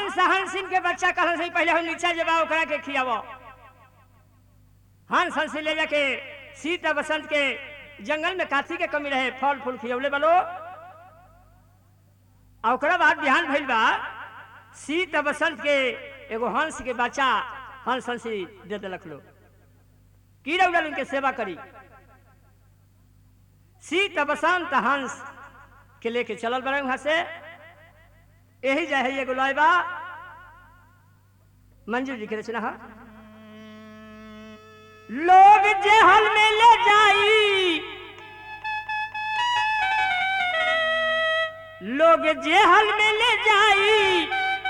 हंस हंसिन के बच्चा कहल से पहले हम नीचा जबा ओकरा के खियावो हंस हंसी ले जाके सीता बसंत के जंगल में काथी के कमी रहे फल फूल खियौले बलो आ ओकरा बाद बिहान भइल बा सीता बसंत के एगो हंस के बच्चा हंस हंसी दे देलक लो की रउला उनके सेवा करी सीता बसंत हंस के लेके चलल बड़े वहां से यही जाए है एगो लॉयबा मंजू जी के रचना है लोग जेहल में ले जाई लोग जेहल में ले जाई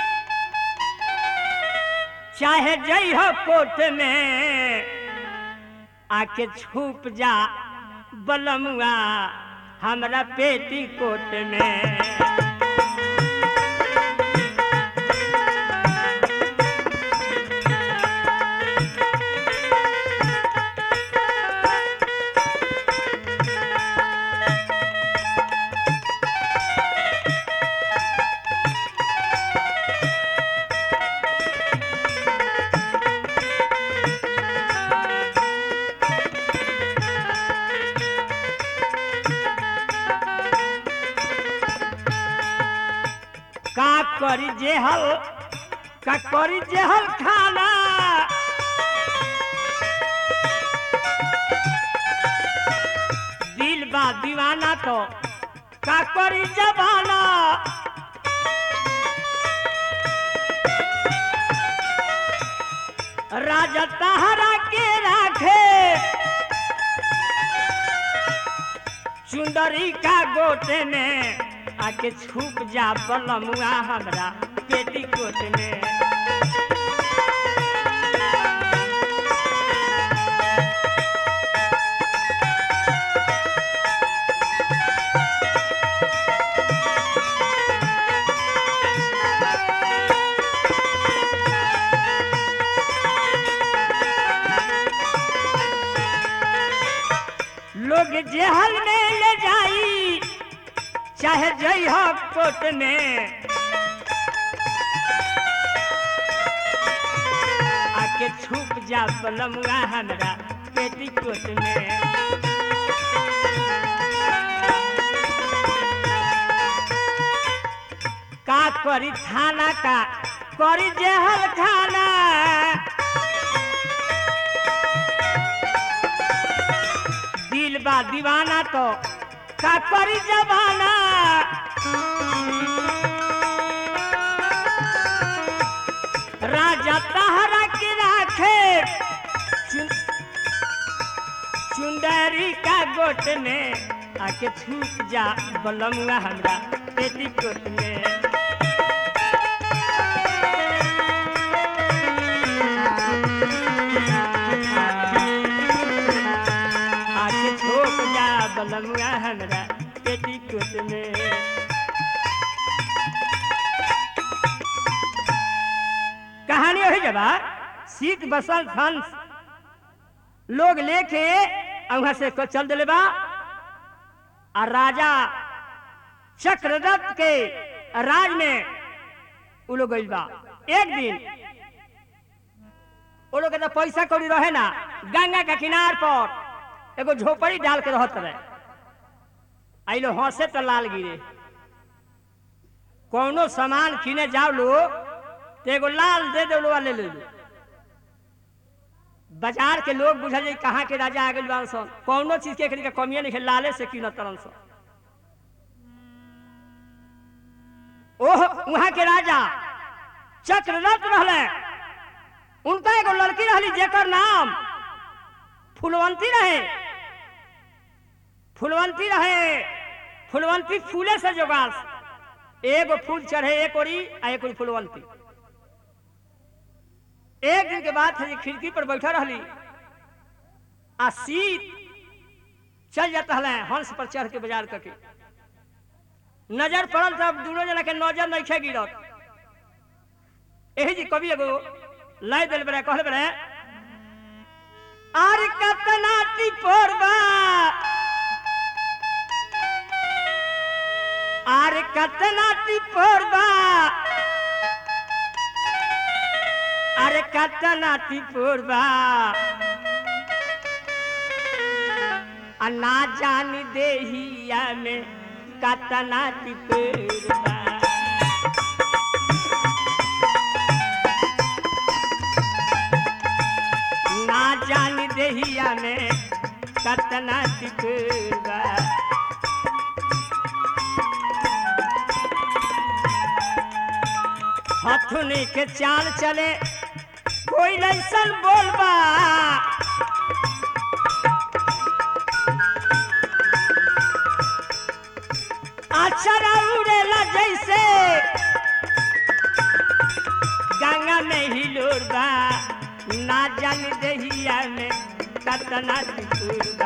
चाहे जई हो कोट में आके छुप जा बलमुआ हमरा पेटी कोट में का करी जेहल का करी जेहल खाना दिल बा दीवाना तो का करी जबाना राजा तहरा के राखे चुंदरी का गोटे में आके छुप जा बलमुआ हमरा पेटी कोट में लोग जेहल में ले जाई चाहे जई हो कोट में आके छुप जा बलमुआ हमरा पेटी कोट में का करी थाना का करी जेहल खाना दिल बा दीवाना तो का करी जबाना राजा तहरा के राखे चुन- चुंदरी का गोट में आके छूट जा बलमुआ हमरा पेटी कोट में आके छोप जा बलमुआ हमरा पेटी कोट में कहानी वही जबा सीत बसंत हंस लोग लेके आ वहां से को चल दिले बा आ राजा चक्ररथ के राज में उ लोग गइल बा एक दिन वो लोग के तो पैसा कौड़ी रहे ना गंगा के किनार पर एगो झोपड़ी डाल के रहत रहे आई लो हंसे तो लाल गिरे कौनो सामान किने जाओ लो तो एगो लाल दे दो लो ले ले लो बाजार के लोग बुझल जाई कहाँ के राजा आ गइल बान सन कौनो चीज के एकरी के कमिए नहीं है लाले से कीनत तरन सन ओह वहां के राजा चक्ररथ रहले उनका एगो लड़की रहली जेकर नाम फुलवंती रहे फुलवंती रहे फुलवंती फूले से जोगास एगो फूल चढ़े एक ओरी आ एक ओरी फुलवंती एक दिन के बाद है खिड़की पर बैठा रहली आ सीत चल जाता है हंस पर चढ़ के बाजार करके नजर पड़ल तब दोनों जना के नजर नहीं खे गिरत यही जी कवि एगो लाई दिल बड़े कहल बड़े आर कतना टिपोरबा आर कतना टिपोरबा अरे कतना तिपुरबा आ ना जानी देहिया में कतना तिपुरबा ना जानी देहिया में कतना तिपुरबा हथुनी के चाल चले कोई लैसन बोलबा अक्षरा उड़ेला जैसे गंगा में हिलोरबा ना जान दहिया में कतना तिकुरबा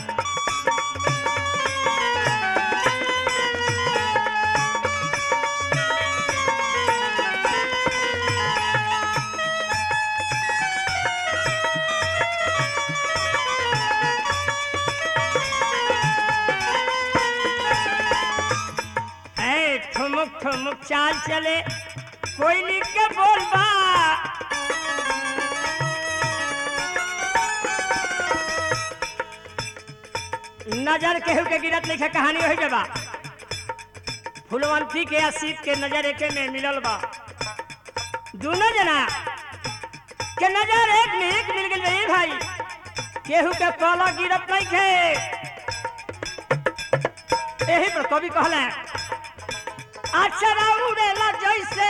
ऐ ठुमुक ठुमुक चाल चले कोई लिख के बोलबा नजर केहू के गिरत लिखे कहानी हो जबा फुलवंती के असीत के नजर एके में मिलल बा दोनों जना के नजर एक में एक मिल गई ए भाई केहू के कला गिरत नहीं खे यही पर कवि कहले अक्षरा उड़ेला जैसे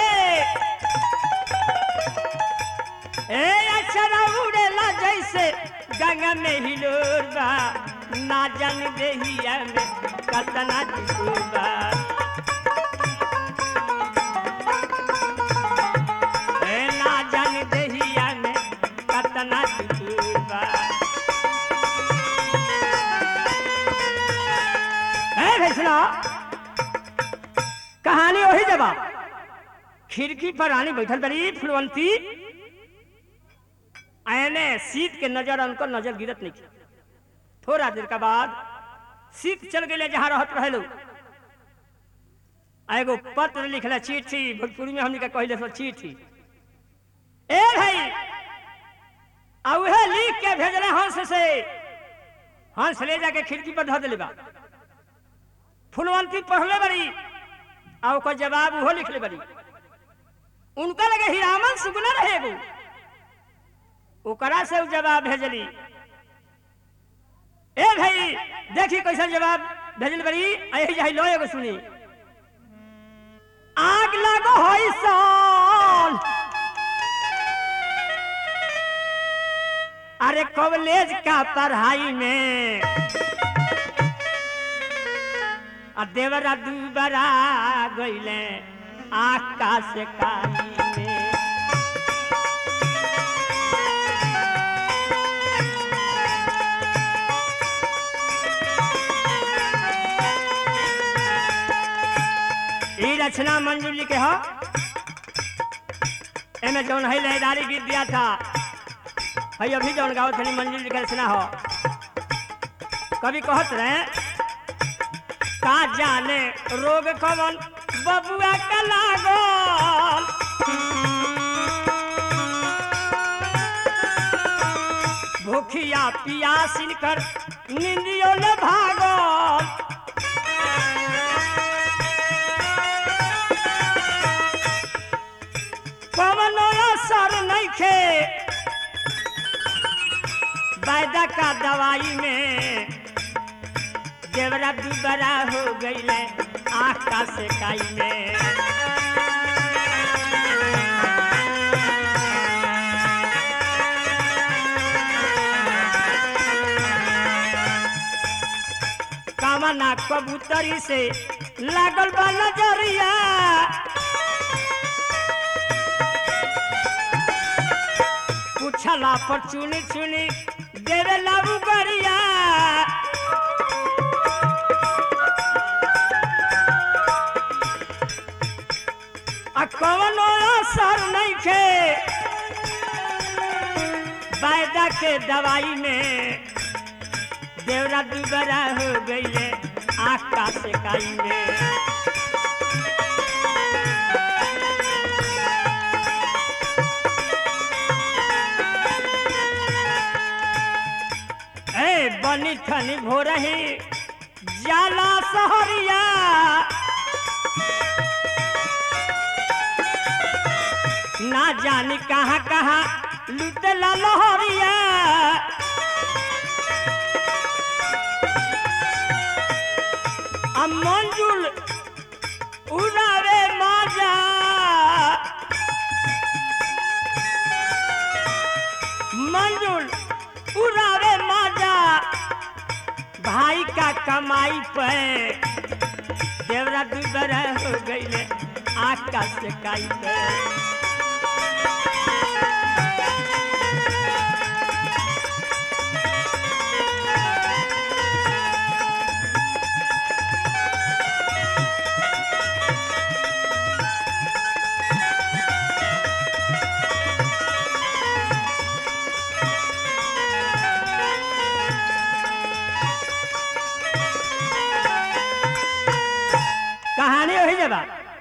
ए अक्षरा उड़ेला जैसे गंगा में हिलोरबा ना जान देहिया में कतना टिकुरबा ए ना जान देहिया में कतना टिकुरबा ए भैसना कहानी वही जवाब खिड़की पर रानी बैठल बड़ी फुलवंती आयने शीत के नजर उनको नजर गिरत नहीं की। थोड़ा देर के बाद शीत चल गए जहां रहत रहे लोग आ एगो पत्र लिखला चिट्ठी भोजपुरी में हमने का कहले सो चिट्ठी ए भाई आ उहे लिख के भेजले हंस से हंस ले जाके खिड़की पर धर दिले बा फुलवंती पढ़ले बड़ी आ ओकर जवाब उहो लिखले बड़ी उनका लगे हिरामन सुगना रहे एगो ओकरा से उ जवाब भेजली ए भाई देखी कैसा जवाब भेजल बड़ी यही जाई लो एगो सुनी आग लागो होई सन अरे कॉलेज का पढ़ाई में आ देवरा दुबरा गईले आकाश काली में ई रचना मंजूर जी के हो एमे जौन है लहदारी गीत दिया था है अभी जौन गाओ थनी मंजूर जी के रचना हो कभी कहत रहे का जाने रोग कवन बबुआ का लागल भूखिया पियासिन कर निंदियों न भागल कवनो असर नइखे वायदा का दवाई में देवरा दुबरा हो गईले आँख का सेकाई में कामना कबूतरी से लागल बा नजरिया पूछला पर चुनी चुनी देवे लाबू गरिया आ कवनो असर नहीं खे वायदा के दवाई में देवरा दुबरा हो गई आँख का सेकाई में ठनी ठनी भोरही जाला सहरिया ना जानी कहाँ कहाँ लुटला लहरिया आ मंजुल उड़ावे माजा मंजुल उड़ावे माजा भाई का कमाई पे देवरा दुबर हो गईले आकाश से काई पे कहानी वही जब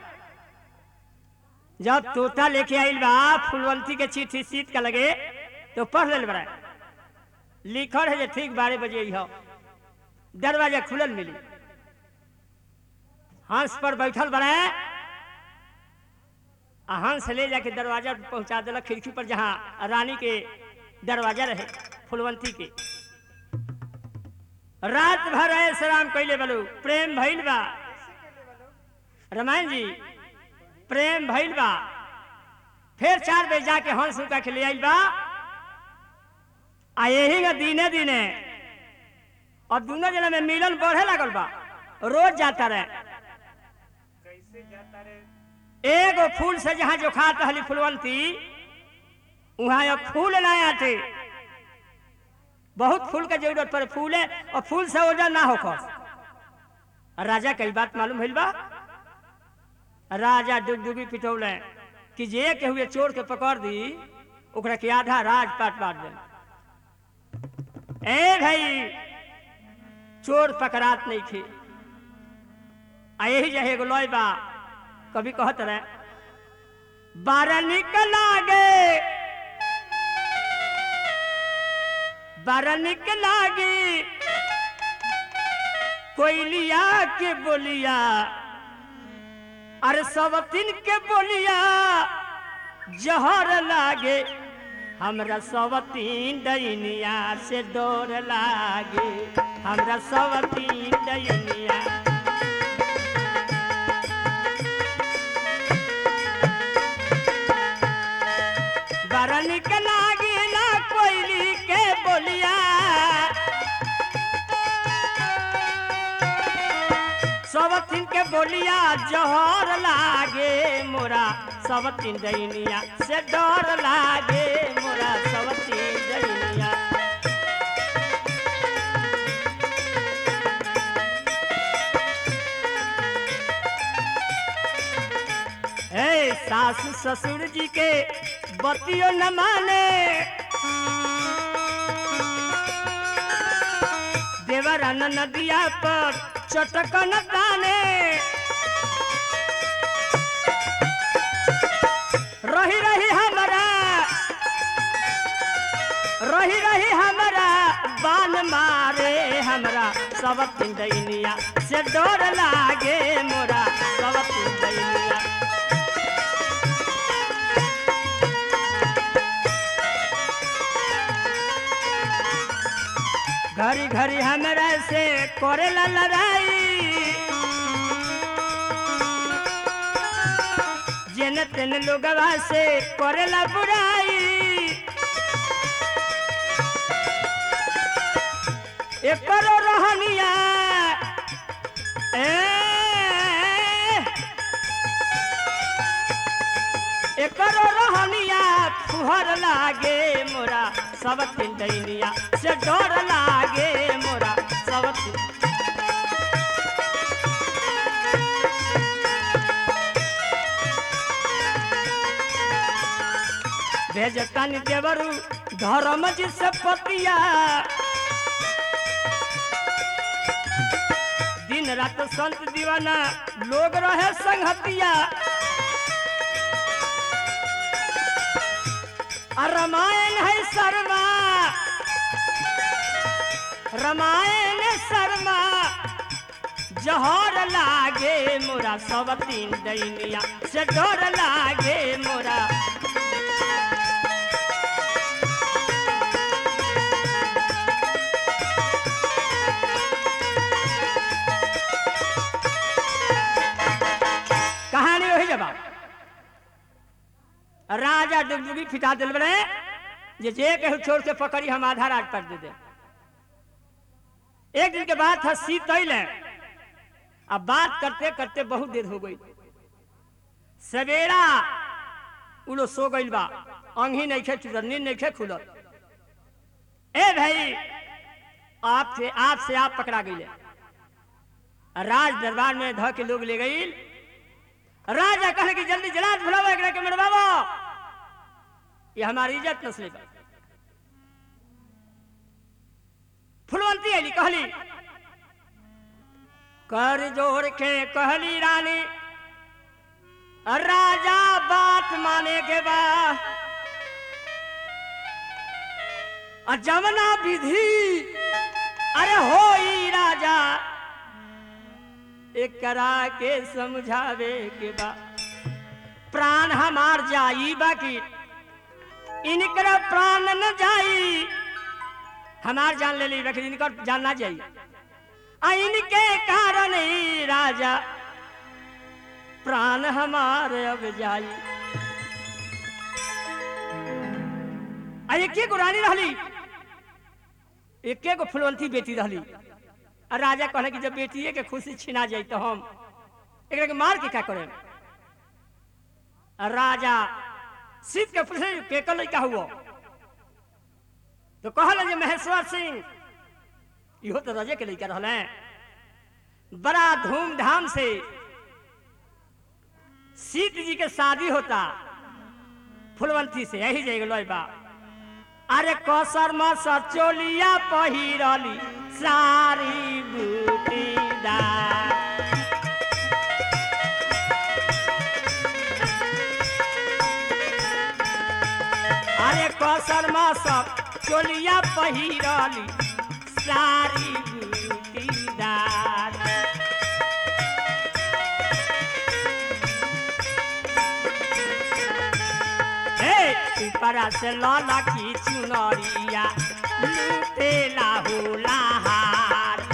जब तोता लेके आइल बा फुलवंती के चिट्ठी सीट का लगे तो पढ़ लेल बड़ा लिखल है जे ठीक बारह बजे हो दरवाजा खुलल मिली हंस पर बैठल बड़ा आ हंस ले जाके दरवाजा पर पहुंचा दिलक खिड़की पर जहाँ रानी के दरवाजा रहे फुलवंती के रात भर ऐसे राम कैले बलू प्रेम भइल बा रामायण जी प्रेम भइल बा फिर चार बजे जाके हंस उनका के ले आइल बा आ यही में दिने दिने और दोनों जना में मिलन बढ़े लागल बा रोज जाता रहे कैसे जाता रे एगो फूल से जहाँ जो खात हली फुलवंती वहां अब फूल ना आते बहुत फूल के जरूरत पड़े फूल है और फूल से ओजन ना हो राजा कई बात मालूम भइल बा राजा डुगडुगी पिटौले कि जे के हुए चोर के पकड़ दी ओकरा के आधा राज पाट पाट दे ए भाई चोर पकड़ात नहीं थे आ यही जहे एगो लॉय बा कभी कहत रहे बारह निकल आगे बारह निकल आगे कोयलिया के बोलिया अरे सब दिन के बोलिया जहर लागे हमरा सब तीन दैनिया से डोर लागे हमरा सब तीन दैनिया बड़ा निक लागिला कोयली के बोलिया सब तीन के बोलिया जहर लागे मोरा सब तीन दैनिया से डर लागे मोरा सब तीन दैनिया ए सास ससुर जी के बतियो न माने देवरन नदिया पर चटकन ताने रही रही हमरा रही रही हमरा बान मारे हमरा सब तीन दैनिया से डर लागे मोरा सब तीन दैनिया घड़ी घड़ी हमरा से करेला लड़ाई जेन तेन लोगवा से करेला बुराई एकरो रहनिया ए एकरो रहनिया फुहर लागे मोरा सब तीन दैनिया से डर लागे मोरा सब तीन भेजतन देवरू धर्म जी से पतिया दिन रात संत दीवाना लोग रहे संगतिया आ रामायण है शर्मा रामायण शर्मा जहर लागे मोरा सब तीन दैनिया से डर लागे मोरा कहानी वही जवाब राजा डुगडुगी फिटा दिल बने जे जे के छोड़ के पकड़ी हम आधा रात कर दे दे एक दिन के बाद था सीत अइले अब बात करते करते बहुत देर हो गई सवेरा उ लोग सो गइल बा अंगी नहीं खे चुरन्नी नहीं खे खुलत ए भाई आप से आप से आप पकड़ा गई राज दरबार में ध के लोग ले गई राजा कहे कि जल्दी जलाद भुलाओ एकरा के मरवाओ ये हमारी इज्जत नस्ली पर फुलवंती अली कहली कर जोड़ के कहली रानी राजा बात माने के बाद और जमना विधि अरे होई राजा एक करा के समझावे के बा प्राण हमार जाई बाकी इनकर प्राण न जाई हमार जान ले ली बाकी इनकर जान ना जाई आ इनके कारण ही राजा प्राण हमार अब जाई आ एके गो रानी रहली एके गो फुलवंती बेटी रहली आ राजा कहले कि जब बेटिए के खुशी छिना जाई तो हम एकरा के मार के क्या करें आ राजा सीत के पूछे के कल लइका हुआ तो कहल जे महेश्वर सिंह इहो तो राजे के लइका रहले बड़ा धूमधाम से सीत जी के शादी होता फुलवंती से यही जाएगा लोई बा अरे कसर में सचोलिया पहिरली सारी बूटीदार अरे कसर में सब चोलिया पहिरली सारी बूटीदार हे ऊपरा से लौला की चुनरिया लूटे लाहू लहार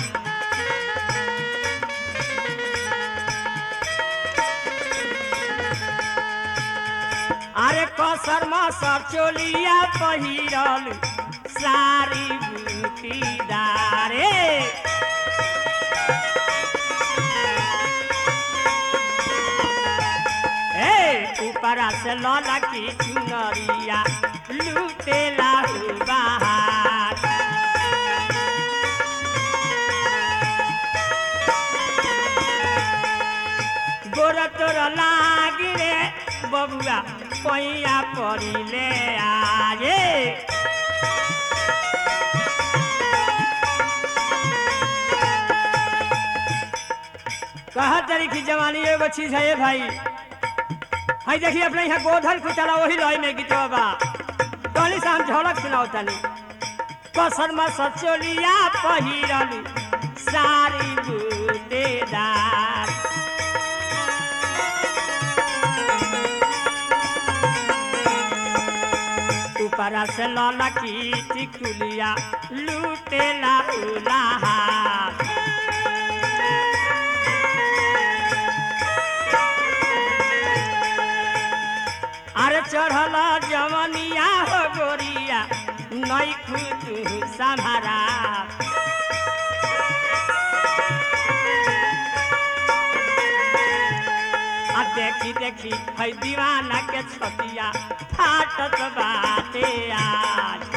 अरे कसर मसर चोलिया पहिरल सारी बूटीदारे ए ऊपरा से लौला की चुनरिया लूटे लाहू बहार गोर तोर लागी रे बबुआ पैया परिले आजे कहा तरी की जवानी एगो चीज है ये भाई हाई देखिए अपने यहाँ गोधन कुचला वही लय में गीत बा कहली से हम झलक सुनाओ तनी कसर में सचोलिया पहिरली सारी बूटेदार ऊपरा से लौला की टिकुलिया लूटेला उलाहार अरे चढ़ल जवनिया हो गोरिया नई खुद संभारा आ देखी देखी है दीवाना के छतिया फाटत बाटे आज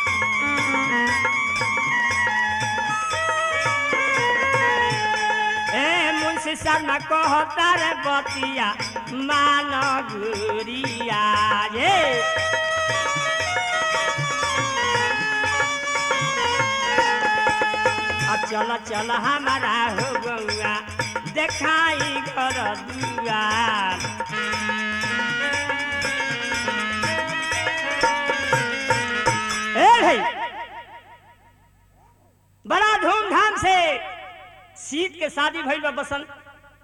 ए मुंशी शर्मा कहता रे बतिया मान गुरिया ये आ चल चल हमारा हो गौआ देखाई घर दुआर ए भाई बड़ा सीत के शादी भइल बा बसंत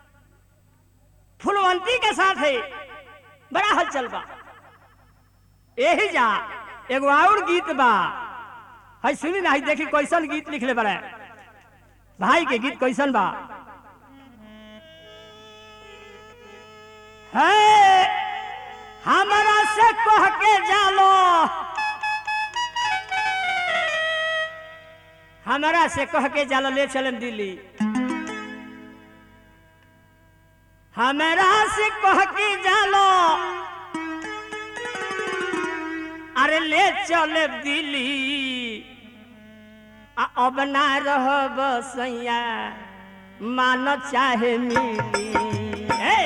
फुलवंती के साथ है बड़ा हलचल बा यही जा एगो और गीत बा है सुनी ना है देखी कैसन गीत लिखले बड़े भाई के गीत कैसन बा है हमरा से कह के जालो हमरा से कह के जालो ले चलन दिल्ली हमरा से कह के जालो अरे ले चले दिल्ली आ अब ना रहब सैया मान चाहे मिली हे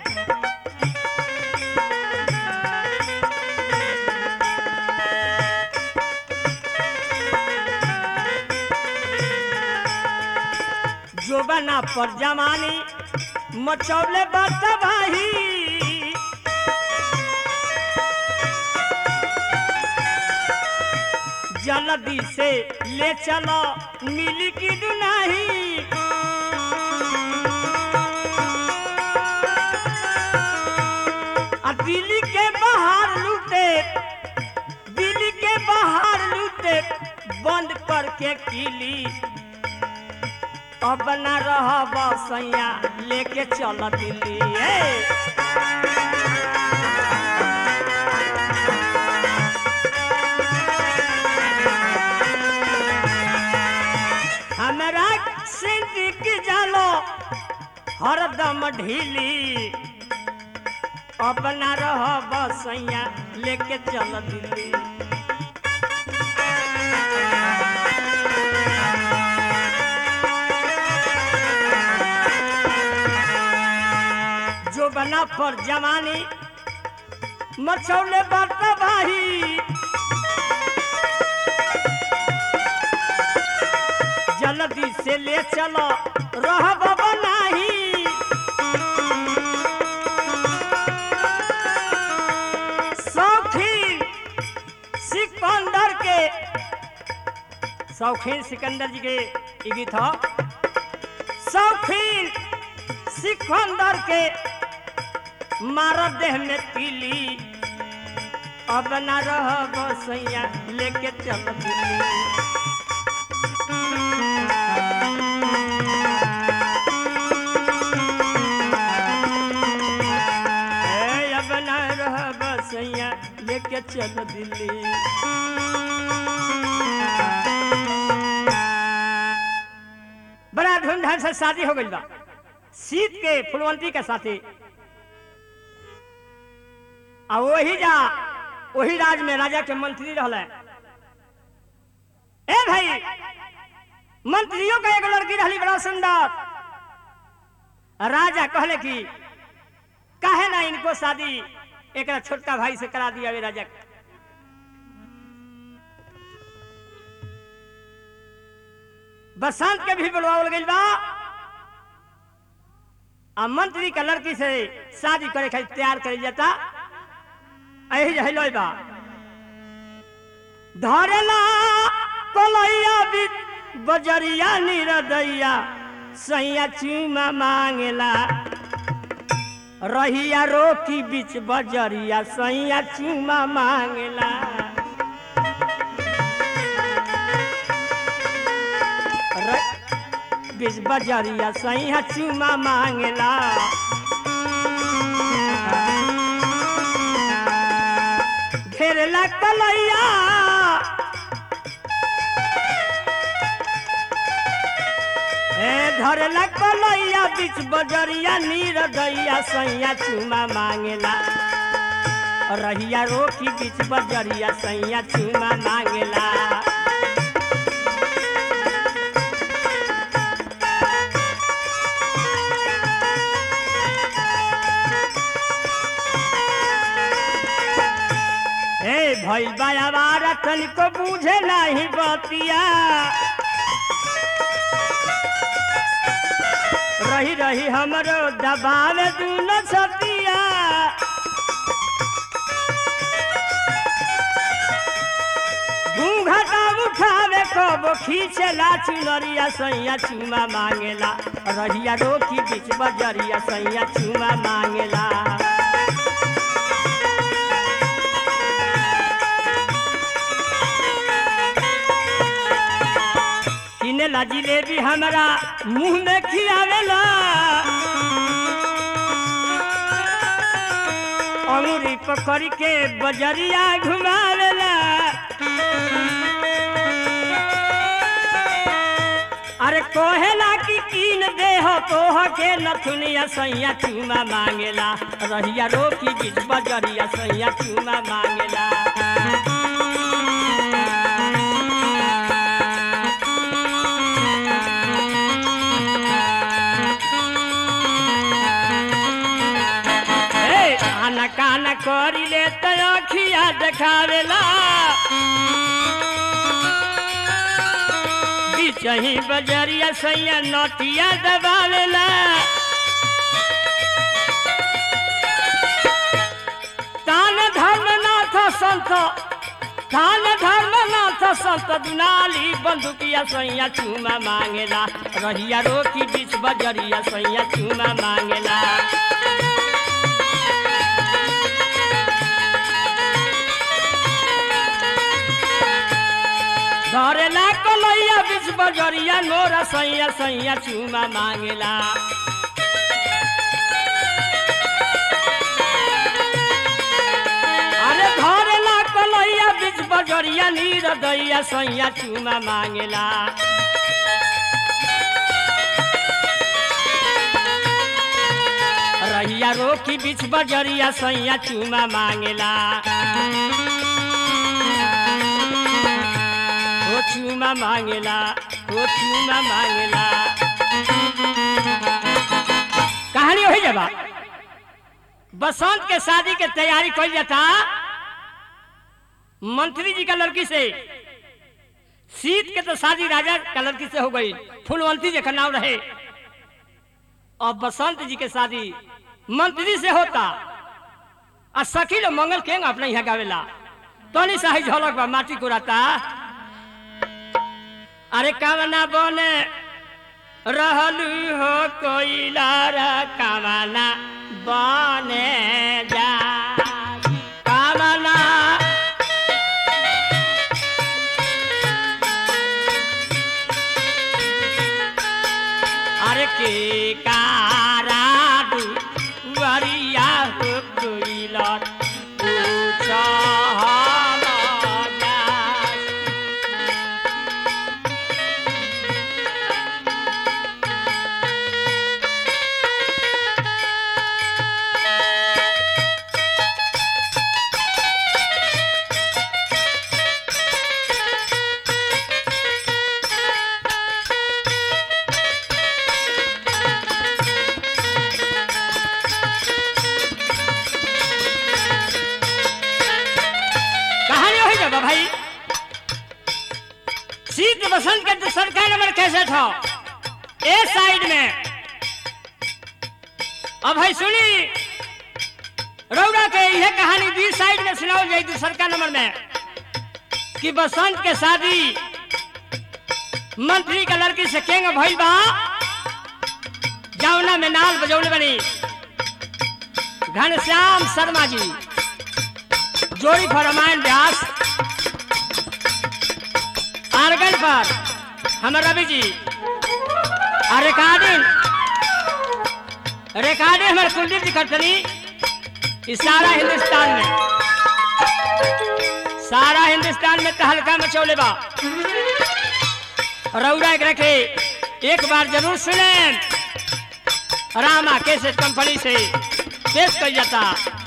जोबना पर जमानी मचौले बात भाई जल्दी से ले चलो मिली की दुनाही आ दिल्ली के बाहर लूटे दिल्ली के बाहर लूटे बंद करके किली अब न रह सैया लेके चल दिल्ली ए। हमरा से दिख जालो हरदम ढीली अब न रह सैया लेके चल दिल्ली जो बना पर जमानी मचौले बाता भाई जल्दी से ले चलो रह नाही शौकीन सिकंदर के शौकीन सिकंदर जी के ई गीत ह शौकीन सिकंदर के मार देह में पीली अब न रह बसैया लेके चल दिल्ली ए, अब न रह बसैया लेके चल दिल्ली बड़ा धूमधाम से शादी हो गई बा सीत के फुलवंती के साथे आ वही जा वही राज में राजा के मंत्री रहले ए भाई मंत्रियों का एगो लड़की रहली बड़ा सुंदर राजा कहले कि काहे ना इनको शादी एक छोटका भाई से करा दिया वे राजा के बसंत के भी बुलवावल गइल बा आ मंत्री का लड़की से शादी करे खातिर तैयार कर जाता यही जहिल बा धरेला कलैया भी बजरिया निरदैया सैया चूमा मांगेला रहिया रोकी बीच बजरिया सैया चूमा मांगेला र- बीच बजरिया सैया चूमा मांगेला घेरला कलैया ए धरला कलैया बीच बजरिया नीर दैया सैया चूमा मांगेला रहिया रोकी बीच बजरिया सैया चूमा मांगेला ए भइल बायावारा तनिको बुझे नाही बतिया रही रही हमरो दबाव दून छतिया घूंघटा उठावे कबो खींचेला चुनरिया सैया चुमा मांगेला रहिया रोकी बीच बजरिया सैया चुमा मांगेला किनेला जिलेबी हमरा मुंह में खियावेला अंगूरी पकड़ के बजरिया घुमावेला अरे कोहेला की कीन देह तोह के नथुनिया सैया चूमा मांगेला रहिया रोकी बीच बजरिया सैया चूमा मांगेला ए, आना काना करी ले तो अखिया देखावेला बिचही बजरिया सैया नोटिया दबावेला तान धर्मनाथ संत तान धर्मनाथ संत दुनाली बंदुकिया सैया चूमा मांगेला रहिया रोकी बीच बजरिया सैया चूमा मांगेला धरेला कलैया बीच बजरिया नोरा सैया सैया चूमा मांगेला अरे धरेला कलैया बीच बजरिया नीर दैया सैया चूमा मांगेला रहिया रोकी बीच बजरिया सैया चूमा मांगेला ओ चूमा मांगेला ओ चूमा मांगेला कहानी वही जब बसंत के शादी के तैयारी कल जाता मंत्री जी का लड़की से शीत के तो शादी राजा का लड़की से हो गई फूलवंती जी का नाम रहे और बसंत जी के शादी मंत्री से होता आ सखी लोग मंगल केंग अपने यहाँ गावेला तनी साही झलक बा माटी कुराता अरे कामना बने रहलू हो कोइलार कामना बने जा कामना अरे के कारा वरिया हो कोइलार पूछा कहानी वही जगह भाई शीत बसंत के तो सरकार नंबर कैसे था ए साइड में अब भाई सुनी रौरा के यह कहानी बी साइड में सुनाओ जाए दूसर का नंबर में कि बसंत के शादी मंत्री का लड़की से केंग भइल बा जौना में नाल बजौले बनी घनश्याम शर्मा जी जोड़ी पर रामायण व्यास आर्गन पर हमर रवि जी और रिकॉर्डिंग रिकॉर्डिंग हमारे कुलदीप जी करतनी इस सारा हिंदुस्तान में सारा हिंदुस्तान में तहलका मचौले बा रौरा एक रखे एक बार जरूर सुने रामा कैसेट कंपनी से पेश कर जाता